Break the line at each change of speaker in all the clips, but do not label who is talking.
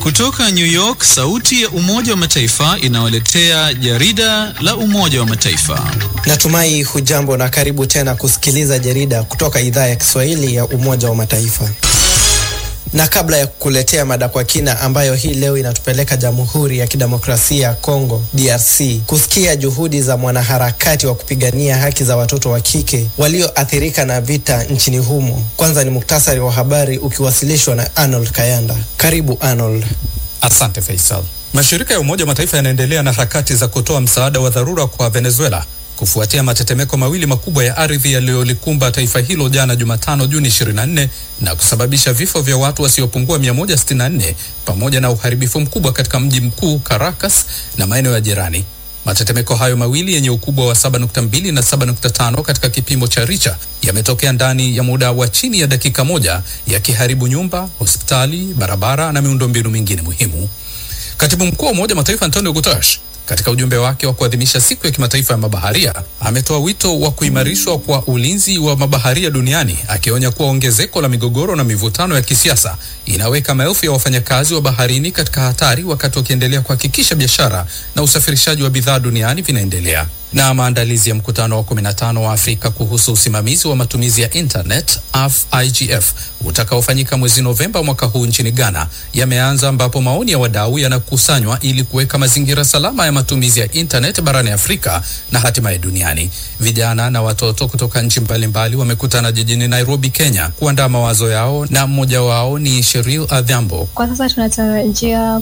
Kutoka New York, sauti ya Umoja wa Mataifa inawaletea jarida la Umoja wa Mataifa.
Natumai hujambo na karibu tena kusikiliza jarida kutoka idhaa ya Kiswahili ya Umoja wa Mataifa. Na kabla ya kukuletea mada kwa kina ambayo hii leo inatupeleka Jamhuri ya Kidemokrasia ya Kongo DRC kusikia juhudi za mwanaharakati wa kupigania haki za watoto wa kike walioathirika na vita nchini humo. Kwanza ni muktasari wa habari ukiwasilishwa na Arnold Kayanda. Karibu Arnold.
Asante Faisal. Mashirika ya Umoja wa Mataifa yanaendelea na harakati za kutoa msaada wa dharura kwa Venezuela kufuatia matetemeko mawili makubwa ya ardhi yaliyolikumba taifa hilo jana Jumatano Juni 24 na kusababisha vifo vya watu wasiopungua 164 pamoja na uharibifu mkubwa katika mji mkuu Caracas na maeneo ya jirani. Matetemeko hayo mawili yenye ukubwa wa 7.2 na 7.5 katika kipimo cha Richter yametokea ndani ya muda wa chini ya dakika moja, yakiharibu nyumba, hospitali, barabara na miundombinu mingine muhimu. Katibu mkuu wa Umoja wa Mataifa Antonio Guterres katika ujumbe wake wa kuadhimisha siku ya kimataifa ya mabaharia ametoa wito wa kuimarishwa kwa ulinzi wa mabaharia duniani, akionya kuwa ongezeko la migogoro na mivutano ya kisiasa inaweka maelfu ya wafanyakazi wa baharini katika hatari, wakati wakiendelea kuhakikisha biashara na usafirishaji wa bidhaa duniani vinaendelea. Na maandalizi ya mkutano wa 15 wa Afrika kuhusu usimamizi wa matumizi ya internet AfIGF utakaofanyika mwezi Novemba mwaka huu nchini Ghana yameanza, ambapo maoni ya wadau yanakusanywa ili kuweka mazingira salama ya matumizi ya internet barani Afrika na hatimaye duniani. Vijana na watoto kutoka nchi mbalimbali wamekutana jijini Nairobi, Kenya kuandaa mawazo yao, na mmoja wao ni Sheril Adhiambo.
Kwa sasa tunatarajia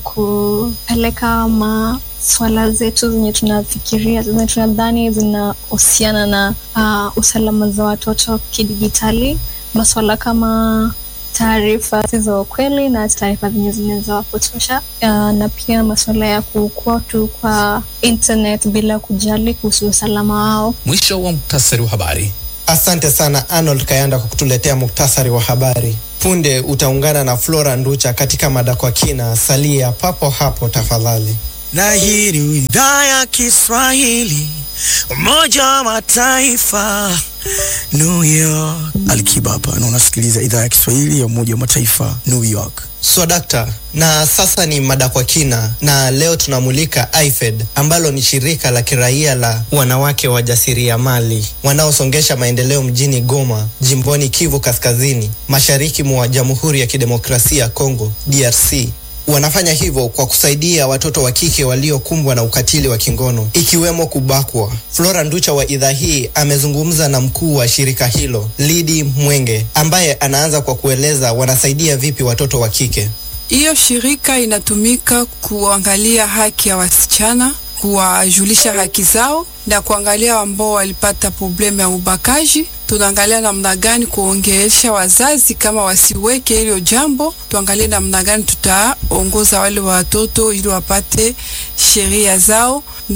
kupeleka ma swala zetu zenye tunafikiria zenye tunadhani zinahusiana na uh, usalama za watoto kidijitali, maswala kama taarifa zisizo ukweli na taarifa zenye zinaweza wapotosha, uh, na pia masuala ya kukua tu kwa internet bila kujali kuhusu usalama wao.
Mwisho wa muktasari wa habari.
Asante sana Arnold Kayanda kwa kutuletea muktasari wa habari. Punde utaungana na Flora Nducha katika mada kwa kina. Salia papo hapo tafadhali.
na hii ni idhaa ya Kiswahili Umoja wa Mataifa New York. Alikiba hapa na unasikiliza idhaa ya Kiswahili ya Umoja wa Mataifa New York.
So dakta, na sasa ni mada kwa kina, na leo tunamulika IFED ambalo ni shirika la kiraia la wanawake wajasiriamali wanaosongesha maendeleo mjini Goma, jimboni Kivu Kaskazini, mashariki mwa Jamhuri ya Kidemokrasia ya Kongo DRC. Wanafanya hivyo kwa kusaidia watoto wa kike waliokumbwa na ukatili wa kingono ikiwemo kubakwa. Flora Nducha wa idhaa hii amezungumza na mkuu wa shirika hilo Lidi Mwenge, ambaye anaanza kwa kueleza wanasaidia vipi watoto wa kike.
Hiyo shirika inatumika kuangalia haki ya wasichana, kuwajulisha haki zao na kuangalia ambao walipata problemu ya ubakaji. Tunaangalia namna gani kuongelesha wazazi kama wasiweke hilo jambo. Tuangalie namna gani tutaongoza wale watoto ili wapate sheria zao.